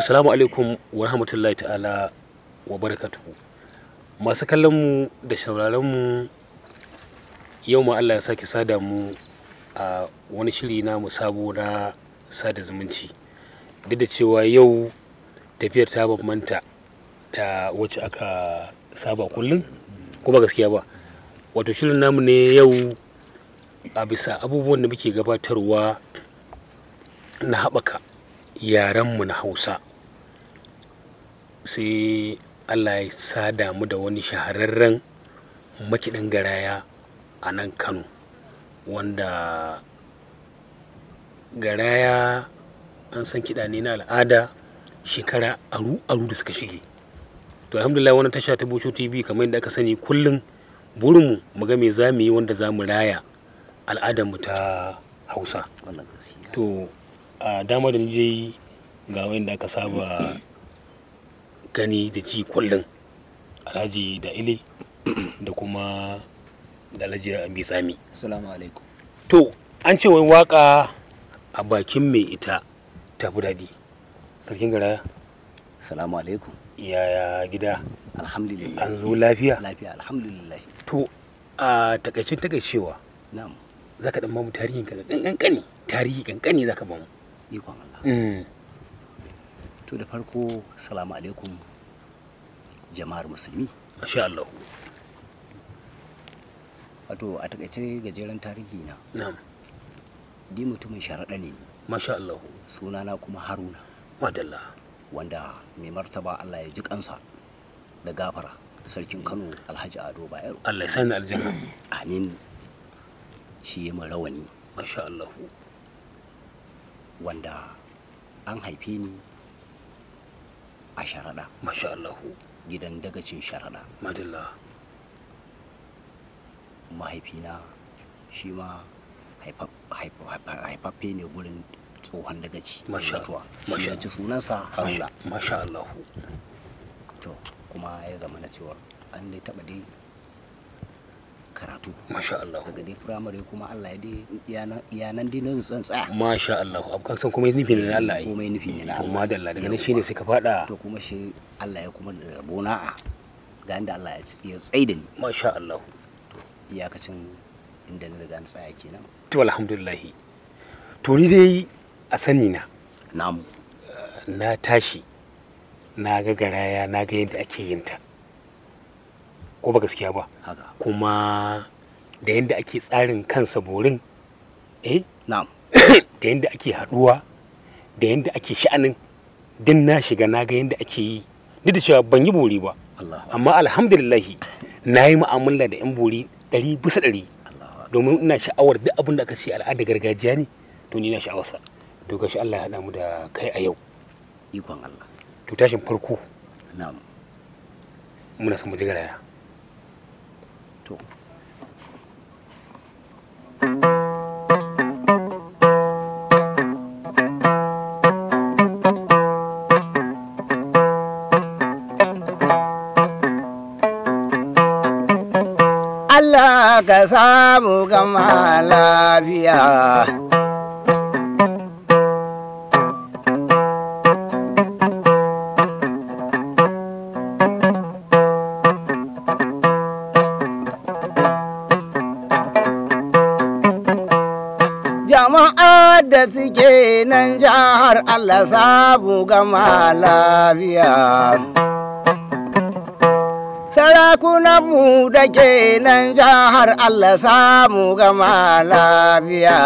Assalamu alaikum wa rahmatullahi ta'ala wa barakatuhu. Masu kallon mu da shauraron mu yau ma Allah ya sake sada mu a wani shiri na mu sabo na sada zumunci. Duk da cewa yau tafiyar ta bambanta da wacce aka saba kullum kuma gaskiya ba. Wato shirin namu ne yau a bisa abubuwan da muke gabatarwa na haɓaka yarenmu na Hausa. Sai Allah ya sada mu da wani shahararren makiɗin garaya a nan Kano wanda garaya an san kiɗa ne na al'ada shekara aru-aru da suka shige. To alhamdulillah wannan tasha ta Bosho TV kamar yadda aka sani kullum burinmu mu ga me za mu yi wanda za mu raya al'adarmu ta Hausa. wannan gaskiya To a dama da je ga wanda aka saba gani da ji kullum alhaji da ile da kuma da alhaji abi tsami assalamu alaikum to an ce wai waka a bakin mai ita ta fi daɗi sarkin garaya assalamu alaikum yaya gida alhamdulillah an zo lafiya lafiya alhamdulillah to a takaicin takaicewa na'am za ka ɗan mamu tarihin ka kankani tarihi kankani za ka bamu ikon Allah Mm, to da farko assalamu alaikum jama'ar musulmi masha Allah wato a takaice gajeren tarihi na na'am di mutumin sharaɗa ne ni. masha Allah sunana kuma haruna madalla wanda mai martaba Allah ya ji kansa da gafara sarkin kano alhaji ado bayero Allah ya sani aljanna amin shi ya min rawani masha Allah wanda an haife ni a sharaɗa masha Allah gidan dagacin sharaɗa madalla mahaifina shi ma haifa- haifa- haifaffe ne gurin tsohon dagaci Masha- mutuwa masha- shi ya ci sunansa haruna masha Allah to kuma ya zama na cewa an dai taɓa dai karatu masha Allah daga dai firamare kuma allah ya dai iyanan- iyanan dai nan zan tsaya masha Allah abu kan san kuma nufi ne na Allah yi komai nufi ne na allah madalla daga nan shine suka fada to kuma shi allah ya kuma da rabona a ga inda allah ya ci- ya tsai da ni masha Allah iyakacin inda na riga na tsaya kenan to alhamdulillah to ni dai a sani na namu na tashi na ga garaya na ga yadda ake yin ta ko ba gaskiya ba haka kuma da yadda ake tsarin kansa borin eh na'am da yadda ake haduwa da yadda ake sha'anin din na shiga na ga yadda ake yi duk da cewa ban yi bori ba allah amma alhamdulillahi na yi mu'amala da 'yan bori ɗari bisa ɗari allah domin ina sha'awar duk abin da aka ce al'ada gargajiya ne to ni na sha'awarsa to gashi Allah ya haɗa mu da kai a yau ikon allah to tashin farko na'am muna son mu ji garaya to Allah ka samu gama lafiya. Jama'a da suke nan jihar Allah samu gama lafiya. Sarakunanmu da ke nan jihar Allah samu gama lafiya.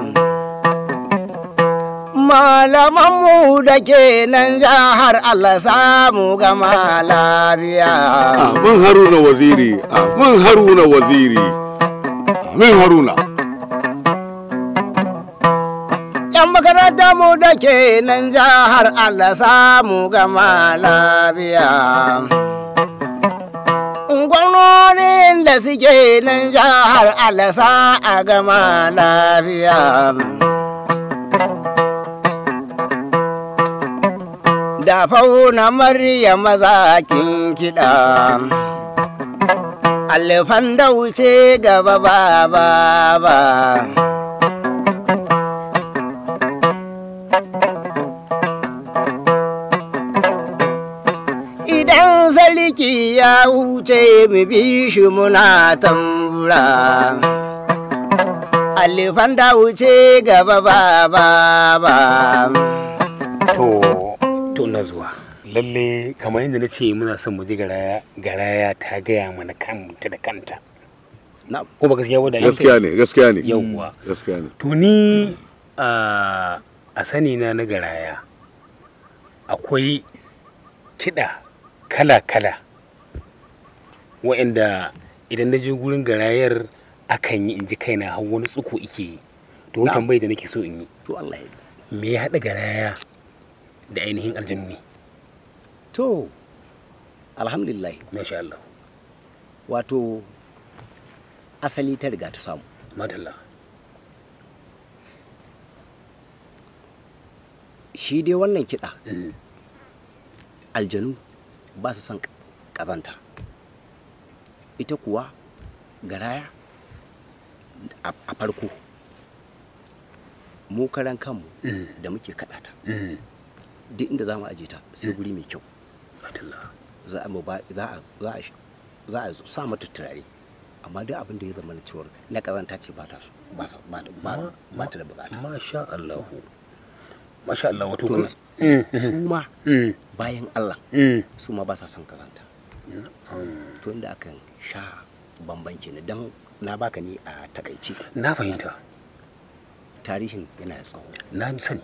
Malamanmu da ke nan jihar Allah samu gama lafiya. Amin Haruna waziri, amin Haruna waziri, amin Haruna. ‘Yan makaranta mu da ke nan jihar Allah samu gama lafiya. Gwamnonin da suke nan jihar Allah sa a gama lafiya. Da fauna Maryam mazakin kiɗa. Alifan da wuce gaba ba ba ba. yaki ya wuce mu bi shi muna tambura alifan da wuce gaba ba ba ba to to na zuwa lalle kamar yadda na ce muna son mu ji garaya garaya ta gaya mana kanta da kanta na ko ba gaskiya ba da gaskiya ne gaskiya ne yawwa gaskiya ne to ni a a sani na na garaya akwai kiɗa kala-kala wa'anda idan na je gurin garayar akan yi in ji kaina har wani tsuko ike yi to wani Na'am. tambayi da nake so in yi to Allah ya me ya haɗa garaya da ainihin aljannu ne to alhamdulillah masha Allah wato asali ta riga ta samu madalla shi dai wannan kiɗa Mm, aljanu ba su son ƙazanta ita kuwa garaya a a farko mu karan kanmu mm, da muke kaɗa ta mm, duk inda za mu aje ta sai guri mai kyau madalla za a mu ba- za a za a za a sa mata turare amma duk abin da ya zama na cewar na ƙazanta ce ba ta so ba sa- ba ta- ba- ba ta da bukata masha Allah masha Allah wato to kuma- su Mm, su ma mm, bayan Allah mm, su ma ba sa son ƙazanta mm. to inda akan sha bambanci ne don na baka ni a takaici na fahimta tarihin yana da tsawo na sani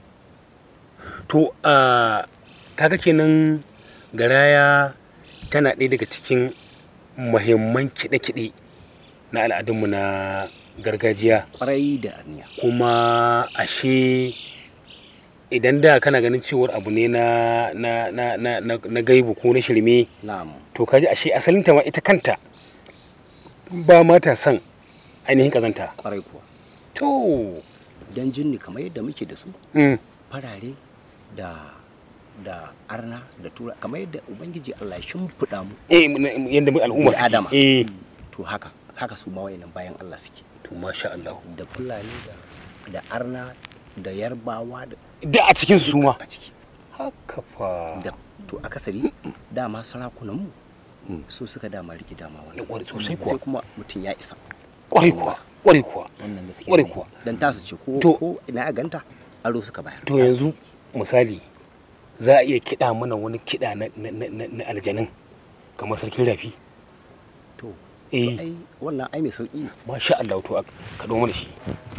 to a kaga kenan garaya tana ɗaya daga cikin muhimman kiɗe-kiɗe na al'adunmu na gargajiya kwarai da aniya kuma ashe idan da kana ganin cewar abu ne na na na na na, na gaibu ko na shirme na'am to kaji ashe asalinta ma ita kanta ba ma ta son ainihin kazanta kwarai kuwa to don jinni kamar yadda muke da su mm, farare da da arna da tura kamar yadda ubangiji Allah ya shimfiɗa mu eh m- yadda mu al'umma Bil suke adama. eh to haka haka su ma wayannan bayan Allah suke to masha Allah da fulani da da arna da yarbawa da da a cikin su ma a ciki haka fa da to akasari dama sarakunan mu Mm. su suka dama rike dama Ya wannan kware sosai sai kuwa kuma mutum ya isa kwarai kuwa kwarai kuwa wannan gaskiya kwarai ne. kuwa dan tasu ce ko To- ko ina a ganta aro suka bayar to yanzu misali za a iya kiɗa mana wani kiɗa na, na, na, na, na aljanin kamar sarkin rafi to eh ai wannan ai mai sauki ne masha Allah to a kaɗo mana shi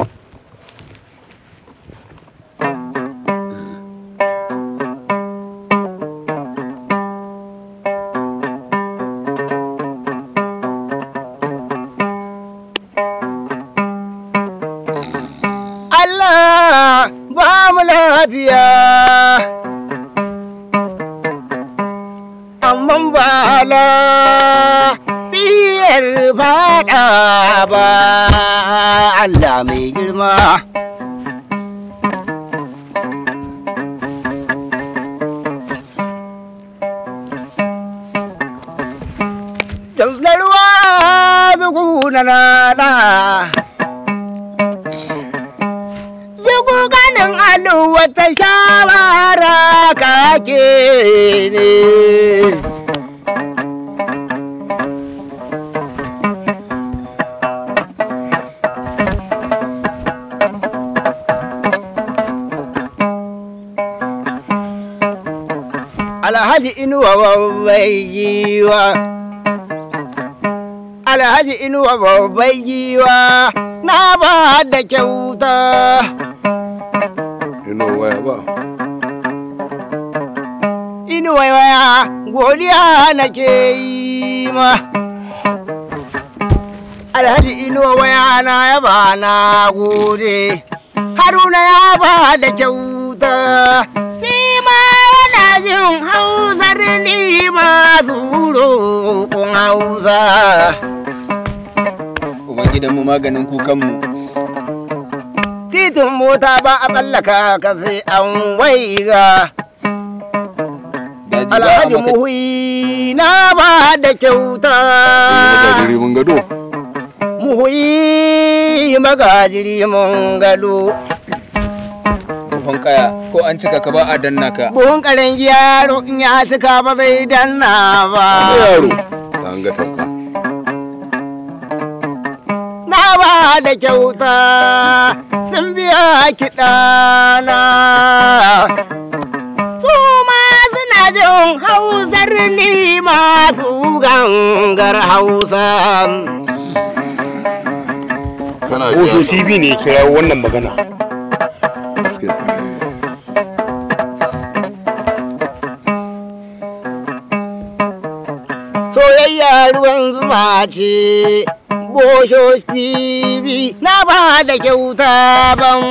Allah ba mu lafiya amma ba lafiyar fada ba Allah mai girma Tamslarwa zuku na nana Zuku ganin alu wata shawara kake ne. Alhaji Inuwa babbai giwa. Alhaji Inuwa babbai giwa na ba da kyauta. ino waya ba Inuwa waya godiya nake yi ma. Alhaji Inuwa waya na yaba na gode. Haruna ya ba da kyauta. Shi ma yana jin hausar ni masu roƙon hausa. Ubangidanmu maganin kukanmu. titin mota ba a tsallaka ka sai an waiga Daji ba a alhaji maka muhuyi na ba da kyauta gajiri mun gado muhuyi magajiri mun gado ruhon kaya ko an cika ka ba a danna ka buhun karen yaro in ya cika ba zai danna ba yaro an ga tafka na ba da kyauta sun biya kiɗana su ma suna jin hausar ni masu gangar hausa kana Bozo ji TV ne ya kira wannan magana. gaskiya soyayya ruwan zuma ce bosho TV na ba da kyauta ban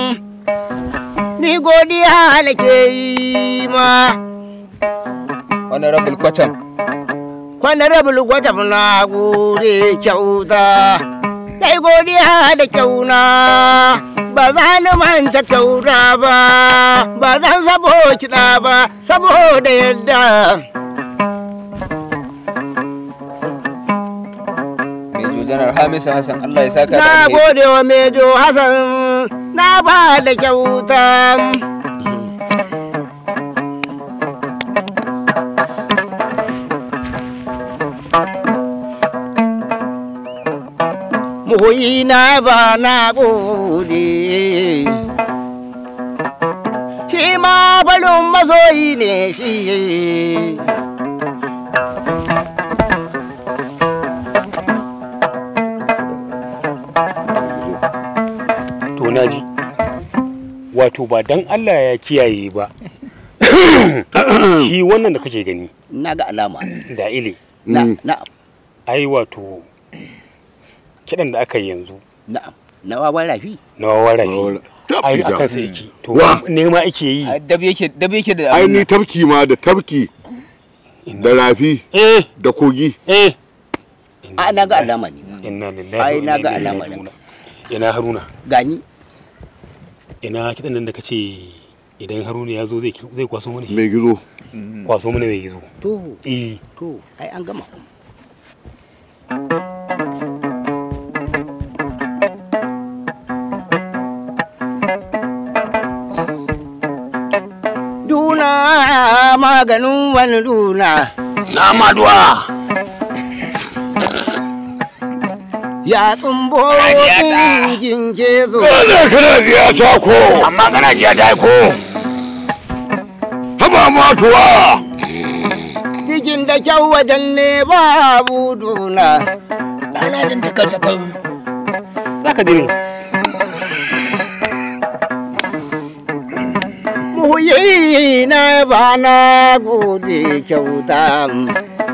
ni godiya nake yi ma wani rabul kwatam honorable gwatam na gode kyauta kai godiya da kyauna ba za ni manta kyauta ba ba zan sabo kiɗa ba saboda yadda Mejo Janar Hamisu Hassan Allah ya saka da na alheri. gode wa mejo hassan na ba da kyauta muhuyi na ba na gode shi ma balin masoyi ne shi To na ji. Wato ba dan Allah ya kiyaye ba. Shi wannan da kake gani na ga alama da ile. na Mm. na Ai wato kiɗan da aka yi yanzu na na wawan rafi na wawarafi. Wawara- Ai Tabki a ja. kansa yake. To Wa? nema ake yi. Ai, Dab yake dab yake da ai abin ni nan. tafki ma da tafki da rafi Eh da kogi eh. a na ga alama ne Inna lillahi. Ai, wa na inna ga ilaihi alamar. raji'un. Ina Haruna. gani Ina kiɗan nan da kace idan Haruna ya zo zai zai kwaso mana shi. mai gizo Mhm. Kwaso mana mai gizo. to Eh. to ai an gama Duna maganin wani duna na maduwa ya tsumbo ɗin kezo dole kana biya ta ko amma kana biya ta ko haba matuwa cikin da kyau wajen ne babu duna Ana jin takal-takal. Za ka dini. muyi na ba na gode kyauta